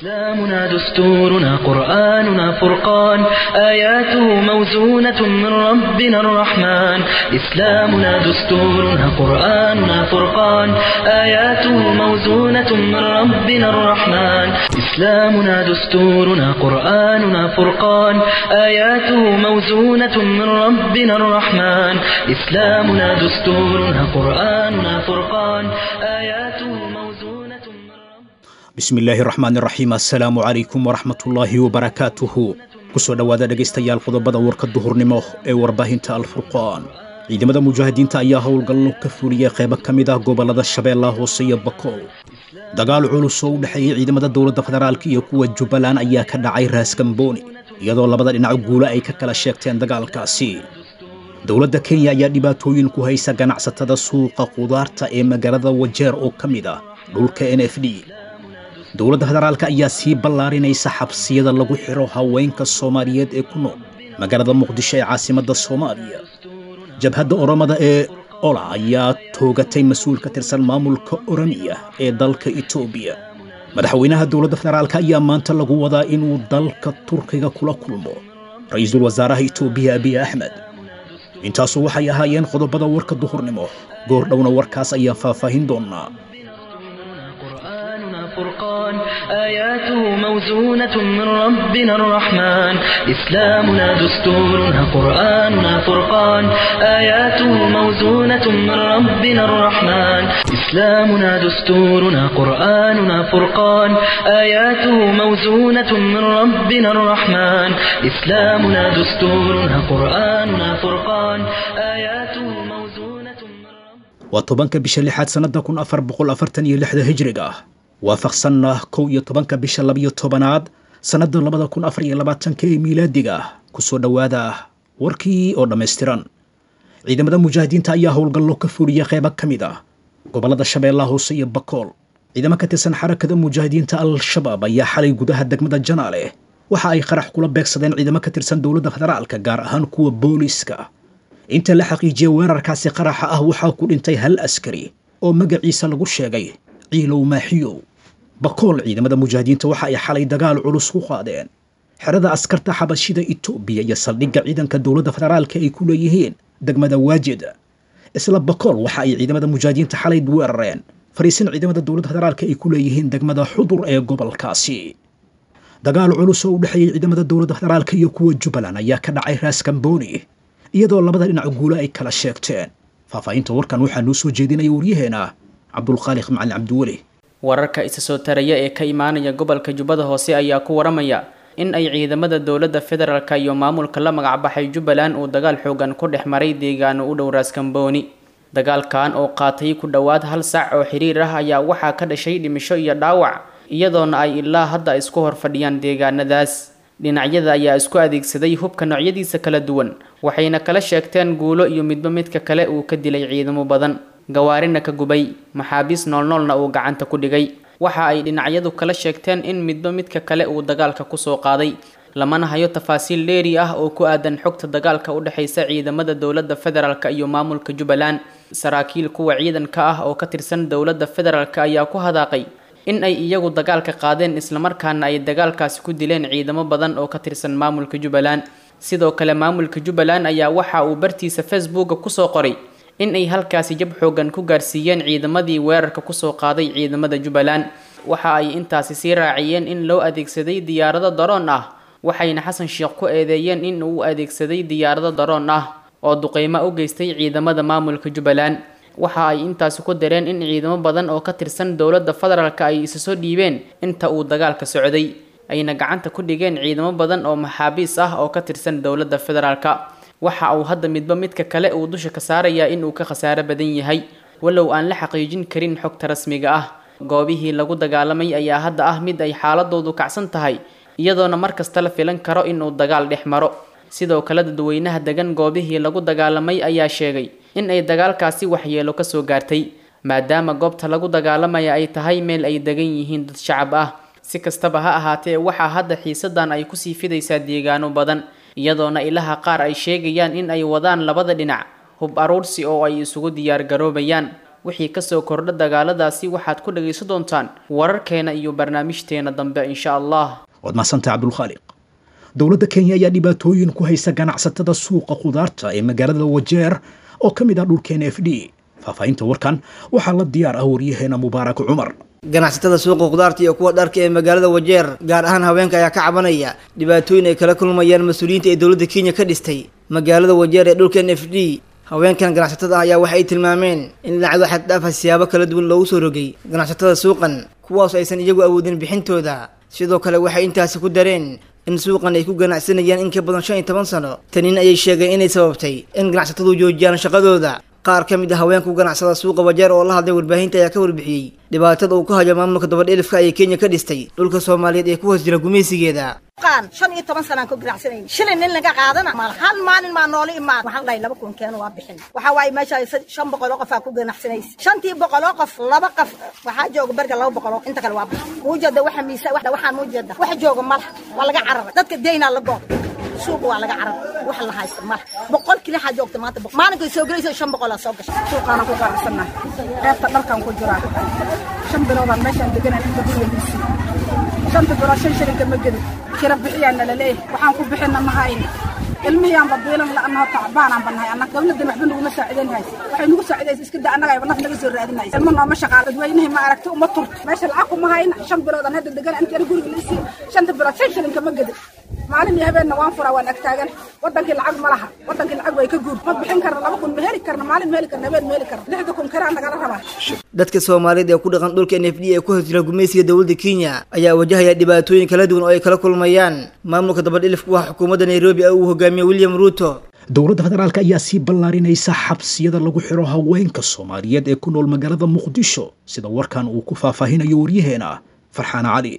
إسلامنا دستورنا قرآننا فرقان آياته موزونة من ربنا الرحمن إسلامنا دستورنا قرآننا فرقان آياته موزونة من ربنا الرحمن إسلامنا دستورنا قرآننا فرقان آياته موزونة من ربنا الرحمن إسلامنا دستورنا قرآننا فرقان آياته موزونة من ربنا bismi illaahi raxmaan iraxiim assalaamu calaykum waraxmatullaahi wabarakaatuhu kusoo dhowaada dhegaystayaal qodobada warka duhurnimo ee warbaahinta alfurqaan ciidamada mujaahidiinta ayaa howlgallo ka fuliyay qaybo ka mid ah gobollada shabeellaha hoose iyo bakool dagaal culus oo u dhexeeyey ciidamada dowladda federaalk iyo kuwa jubbaland ayaa ka dhacay raaskambooni iyadoo labada dhinac guule ay ka kala sheegteen dagaalkaasi dowladda kenya ayaa dhibaatooyin ku haysa ganacsatada suuqa qudaarta ee magaalada wajeer oo ka mid ah dhulka n f d dowladda federaalka ayaa sii ballaarinaysa xabsiyada lagu xidho haweenka soomaaliyeed ee ku nool magaalada muqdisho ee caasimadda soomaaliya jabhadda oromada ee ola ayaa toogatay mas-uul ka tirsan maamulka oromiya ee dalka etoobiya madaxweynaha dowladda federaalka ayaa maanta lagu wadaa inuu dalka turkiga kula kulmo ra-iisul wasaaraha etoobiya abiy axmed intaasu waxay ahaayeen qodobada warka duhurnimo goor dhowna warkaas ayaan faahfaahin doonnaa قرآننا فرقان آياته موزونة من ربنا الرحمن إسلامنا دستورنا قرآننا فرقان آياته موزونة من ربنا الرحمن إسلامنا دستورنا قرآننا فرقان آياته موزونة من ربنا الرحمن إسلامنا دستورنا قرآننا فرقان آياته موزونة من ربنا waa tobanka bisha lixaad sannadda kun afar boqol afartan iyo lixda hijriga ah waafaqsanna kow iyo tobanka bisha labiyo tobanaad sannadda labada kun afar iyo labaatanka ee miilaadiga ah kusoo dhowaada warkii oo dhammaystiran ciidamada mujaahidiinta ayaa howlgallo ka fuliyay qaybo ka mid ah gobollada shabeellaha hoose iyo bakool ciidamo ka tirsan xarakada mujaahidiinta al-shabaab ayaa xalay gudaha degmada janaale waxa ay qarax kula beegsadeen ciidamo ka tirsan dowladda federaalka gaar ahaan kuwa booliiska inta la xaqiijiyey weerarkaasi qaraxa ah waxaa ku dhintay hal askari oo magaciisa lagu sheegay ciilow maaxiyow bakool ciidamada mujaahidiinta waxa ay xalay dagaal culus ku qaadeen xerada askarta xabashida etoobiya iyo saldhigga ciidanka dowladda federaalka ay ku leeyihiin degmada waajid isla bakool waxa ay ciidamada mujaahidiinta xalay weerareen fariisin ciidamada dowladda federaalka ay ku leeyihiin degmada xudur ee gobolkaasi dagaal culus oo u dhexeeyey ciidamada dowladda federaalka iyo kuwa jubbaland ayaa ka dhacay raaskambooni iyadoo labada dhinac guule ay kala sheegteen faahfaahinta warkan waxaa noo soo jeedinaya waryaheena cabdulkhaaliq macalin cabdiweli wararka isa soo taraya ee ka imaanaya gobolka jubbada hoose ayaa ku waramaya in ay ciidamada dowladda federaalka iyo maamulka la magacbaxay jubbaland uu dagaal xoogan ku dhex maray deegaano u dhow raaskambooni dagaalkan oo qaatay ku dhowaad hal sac oo xiriir ah ayaa waxaa ka dhashay dhimisho iyo dhaawac iyadoona ay ilaa hadda isku hor fadhiyaan deegaanadaas dhinacyada ayaa isku adeegsaday hubka noocyadiisa kala duwan waxayna kala sheegteen guulo iyo midba midka kale uu ka dilay ciidamo badan gawaarina ka gubay maxaabiis noolnoolna uu gacanta ku dhigay waxa ay dhinacyadu kala sheegteen in midba midka kale uu dagaalka kusoo qaaday lamana hayo tafaasiil dheeri ah oo ku aadan xogta dagaalka u dhexaysa ciidamada dowladda federaalk iyo maamulka jubbaland saraakiil kuwa ciidanka ah oo ka tirsan dowladda federaalk ayaa ku hadaaqay in ay iyagu dagaalka qaadeen islamarkaana ay dagaalkaasi ku dileen ciidamo badan oo ka tirsan maamulka jubbaland sidoo kale maamulka jubbaland ayaa waxa uu bartiisa facebooka kusoo qoray in ay halkaasi jab xoogan ku gaarsiiyeen ciidamadii weerarka kusoo qaaday ciidamada jubbaland waxa ay intaasi sii raaciyeen in loo adeegsaday diyaarado daroon ah waxayna xasan sheekh ku eedeeyeen in uu adeegsaday diyaarado daroon ah oo duqeymo u geystay ciidamada maamulka jubbaland waxa ay intaasi ku dareen in ciidamo badan oo ka tirsan dowladda federaalka ay isa soo dhiibeen inta uu dagaalka socday ayna gacanta ku dhigeen ciidamo badan oo maxaabiis ah oo ka tirsan dowladda federaalka waxa uu hadda midba midka kale uu dusha ka saarayaa in uu ka khasaaro badan yahay walow aan la xaqiijin karin xogta rasmiga ah goobihii lagu dagaalamay ayaa hadda ah mid ay xaaladoodu kacsan tahay iyadoona mar kasta la filan karo inuu dagaal dhex maro sidoo kale dadweynaha degan goobihii lagu dagaalamay ayaa sheegay in ay dagaalkaasi waxyeelo kasoo gaartay maadaama goobta lagu dagaalamaya ay tahay meel ay degan yihiin dad shacab ah si kastaba ha ahaatee waxaa hadda xiisadan ay kusii fidaysaa deegaano badan iyadoona ilaha qaar ay sheegayaan in ay wadaan labada dhinac hub aruursi oo ay isugu diyaar garoobayaan wixii kasoo kordha dagaaladaasi waxaad ku dhagaysan doontaan wararkeena iyo barnaamijteena dambe insha allah waad mahadsantahay cabdulkhaaliq dowladda kenya ayaa dhibaatooyin ku haysa ganacsatada suuqa khudaarta ee magaalada wajeer oo ka mid ah dhulkeena f d faahfaahinta warkan waxaa la diyaar ah waryaheena mubaarak cumar ganacsatada suuqa khudaarta iyo kuwa dharka ee magaalada wajeer gaar ahaan haweenka ayaa ka cabanaya dhibaatooyin ay kala kulmayaan mas-uuliyiinta ee dowladda kenya ka dhistay magaalada wajeer ee dhulkan f d haweenkan ganacsatada ah ayaa waxay tilmaameen in lacado xaddhaafa siyaabo kala duwan loogu soo rogay ganacsatada suuqan kuwaas aysan iyagu awoodin bixintooda sidoo kale waxay intaasi ku dareen in suuqan ay ku ganacsanayaan in ka badan shan iyo toban sano tanin ayay sheegeen inay sababtay in ganacsatadu joojiyaan shaqadooda qaar ka mid a haweenka u ganacsada suuqa wajeer oo la hadlay warbaahinta ayaa ka warbixiyey dhibaatada uu ka hayo maamulka dabadhelifka ayay kenya ka dhistay dhulka soomaaliyeed ee ku hoos jira gumaysigeeda shan iyo toban sanaan ku ganacsanayn shilin nin laga qaadana mal hal maalin maa noola imaan waxaan dhahay laba kun keeno waa bixin waxaa waaye meesha shan boqoloo qof aa ku ganacsanaysa shantii boqoloo qof laba qof waxaa jooga berga laba boqoloo inta kale waa bixin muujeeda waxa miisa waxaan muujeeda wax jooga malaha waa laga cararay dadka deynaa la goob suuqa waa laga carar wax la haysta mala boqol kili waxaa joogta maanta maalinkay soo gelaysa shan boqolaa soo gashay suuqaana ku ganacsannahay qaybta dharkan ku jiraa shan biloodaan meeshaan deganaan inta guriga shanta bilood shan shilinka ma gedin kira bixiyaana laleeyahay waxaan ku bixina ma hayn ilmihiiaanba biilan la'annaho tacbaanaan bannahay annaga dawladdan waxba naguma saacidayn haysa waxay nagu saacidaysa iska da annaga ayba naf naga soo raadinaysa ilma nooma shaqaal dadweynihii ma aragti uma turto meesha lacag kuma hayna shan biloodaan hadda degan intana guriga laisii shanta bilood shan shilinka ma gedin maalin iyo habeenna waan furaa waan agtaagan wadankii lacag ma laha wadankii lacag way ka guur ma bixin karna laba kun ma heli karna maalin ma heli karna habeen ma heli karna lixda kun karaa nagala rabaa dadka soomaaliyeed ee ku dhaqan dhulka n f d ee ku hoos jira gumaysiga dowladda kenya ayaa wajahaya dhibaatooyin kala duwan oo ay kala kulmayaan maamulka dabadhilifku waa xukuumadda nairobi ee uu hogaamiye william ruuto dowladda federaalk ayaa sii ballaarinaysa xabsiyada lagu xiro haweenka soomaaliyeed ee ku nool magaalada muqdisho sida warkan uu ku faahfaahinayo waryaheena farxaan cali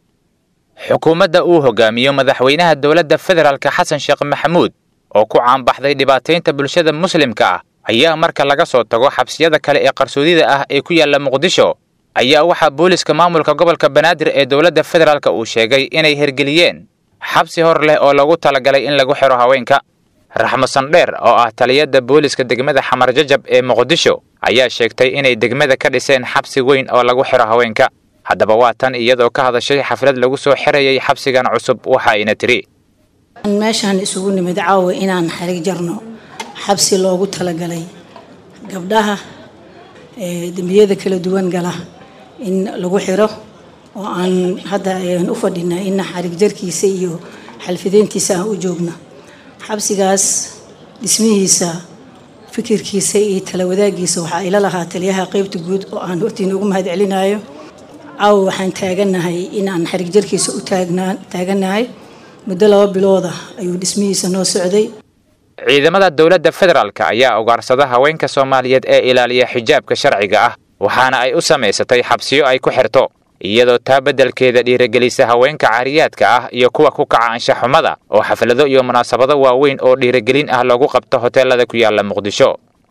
xukuumadda uu hogaamiyo madaxweynaha dowladda federaalka xasan sheekh maxamuud oo ku caanbaxday dhibaataynta bulshada muslimka ah ayaa marka laga soo tago xabsiyada kale ee qarsoodida ah ee ku yaalla muqdisho ayaa waxaa booliska maamulka gobolka banaadir ee dowladda federaalk uu sheegay inay hergeliyeen xabsi hor leh oo lagu talagalay in lagu xiro haweenka raxmo sandheer oo ah taliyadda booliska degmada xamar jajab ee muqdisho ayaa sheegtay inay degmada ka dhiseen xabsi weyn oo lagu xiro haweenka haddaba waa tan iyadoo ka hadashay xaflad lagu soo xirayay xabsigan cusub waxa ayna tiri meeshaan isugu nimid caawa inaan xarig jarno xabsi loogu talagalay gabdhaha dembiyada kala duwan gala in lagu xiro oo aan hadda u fadhina in xarig jarkiisa iyo xalfideyntiisa aan u joogno xabsigaas dhismihiisa fikirkiisa iyo tala wadaagiisa waxaa ila lahaa taliyaha qeybta guud oo aan hortiina ugu mahad celinayo caawa waxaan taaganahay inaan xarig jarkiisa u taaganahay muddo laba bilooda ayuu dhismihiisa noo socday ciidamada dowladda federaalk ayaa ugaarsada haweenka soomaaliyeed ee ilaaliya xijaabka sharciga ah waxaana ay u samaysatay xabsiyo ay ku xirto iyadoo taa beddelkeeda dhiirigelisa haweenka caariyaadka ah iyo kuwa ku kaca anshaxumada oo xaflado iyo munaasabado waaweyn oo dhiirigelin ah loogu qabto hoteelada ku yaala muqdisho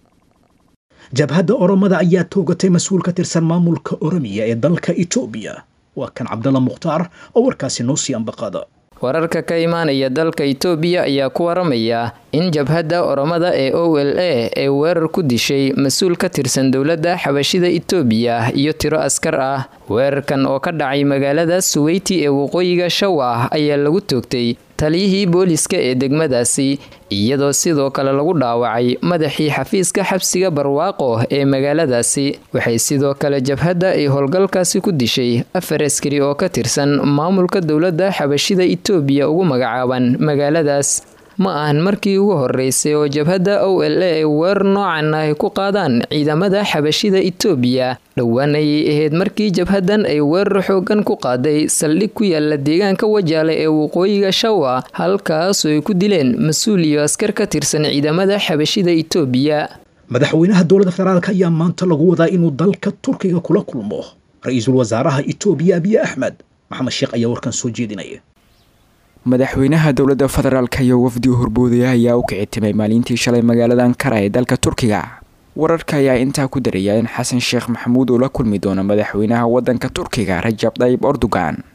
jabhadda oromada ayaa toogatay mas-uul ka tirsan maamulka oromiya ee dalka etoobiya waa kan cabdalla mukhtaar oo warkaasi noo sii ambaqaada wararka ka imaanaya dalka itoobiya ayaa ku waramaya in jabhadda oromada ee o l a ee weerar ku dishay mas-uul ka tirsan dowladda xabashida itoobiya iyo tiro askar ah weerarkan oo ka dhacay magaalada suweyti ee waqooyiga shawa ayaa lagu toogtay taliyihii booliska ee degmadaasi iyadoo sidoo kale lagu dhaawacay madaxii xafiiska xabsiga barwaaqo ee magaaladaasi waxay sidoo kale jabhadda ay howlgalkaasi ku dishay afar askari oo ka tirsan maamulka dowladda xabashida itoobiya ugu magacaaban magaaladaas ma ahan markii ugu horeysay oo jabhadda o l a ay weerar noocan ah ay ku qaadaan ciidamada xabashida itoobiya dhowaan ayay ahayd markii jabhaddan ay weerar xoogan ku qaaday saldhig ku yaala deegaanka wajaale ee waqooyiga shawa halkaasoo ay ku dileen mas-uul iyo askar ka tirsan ciidamada xabashida itoobiya madaxweynaha dowladda federaalk ayaa maanta lagu wadaa inuu dalka turkiga kula kulmo ra-iisul wasaaraha itoobiya abiy axmed maxamed sheekh ayaa warkan soo jeedinaya madaxweynaha dowladda federaalk iyo wafdi horboodaya ayaa u kicitimay maalintii shalay magaalada ankara ee dalka turkiga wararka ayaa intaa ku daraya in xasan sheekh maxamuud uu la kulmi doono madaxweynaha wadanka turkiga rajab dayib erdogan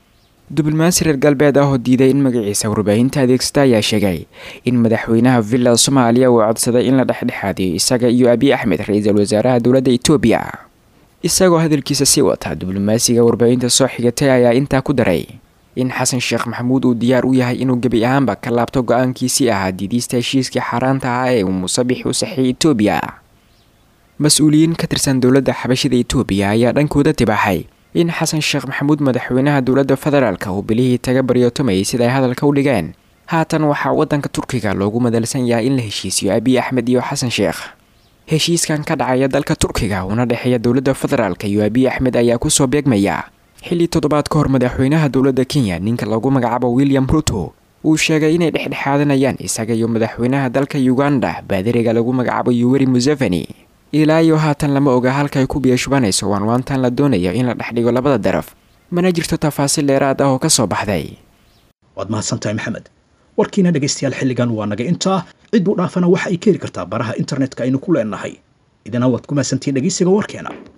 diblomaasi reer galbeed ah oo diiday in magaciisa warbaahinta adeegsata ayaa sheegay in madaxweynaha villa soomaaliya uu codsaday in la dhexdhexaadiyo isaga iyo abiy axmed ra-iisul wasaaraha dowladda etoobiya isagoo hadalkiisa sii wata diblomaasiga warbaahinta soo xigatay ayaa intaa ku daray in xasan sheekh maxamuud uu diyaar u yahay inuu gebi ahaanba ka laabto go-aankiisii ahaa diidiista heshiiskii xaaraanta ah ee uu musabix u saxiyay etoobiya mas-uuliyiin ka tirsan dowladda xabashida etoobiya ayaa dhankooda tibaaxay in xasan sheekh maxamuud madaxweynaha dowladda federaalka uu bilihii taga baryootamayay sida ay hadalka u dhigeen haatan waxaa waddanka turkiga loogu madalsan yahay in la heshiisiyo abiy axmed iyo xasan sheekh heshiiskan ka dhacaya dalka turkiga una dhexeeya dowladda federaalka iyo abiy axmed ayaa kusoo beegmaya xilli toddobaad ka hor madaxweynaha dowladda kenya ninka lagu magacaabo william ruto uu sheegay inay dhexdhexaadanayaan isaga iyo madaxweynaha dalka uganda baadiriga lagu magacaabo yuweri museveni ilaa iyo haatan lama oga halkaay ku biyashubanayso waanwaantan la doonayo in la dhexdhigo labada daraf mana jirto tafaasiil dheeraad ah oo ka soo baxday waad mahadsantahay maxamed warkiina dhegaystayaal xilligan waa naga intaa cidduu dhaafana waxa ay ka heli kartaa baraha internetka aynu ku leenahay idina waad ku mahadsantihiin dhegaysiga warkeena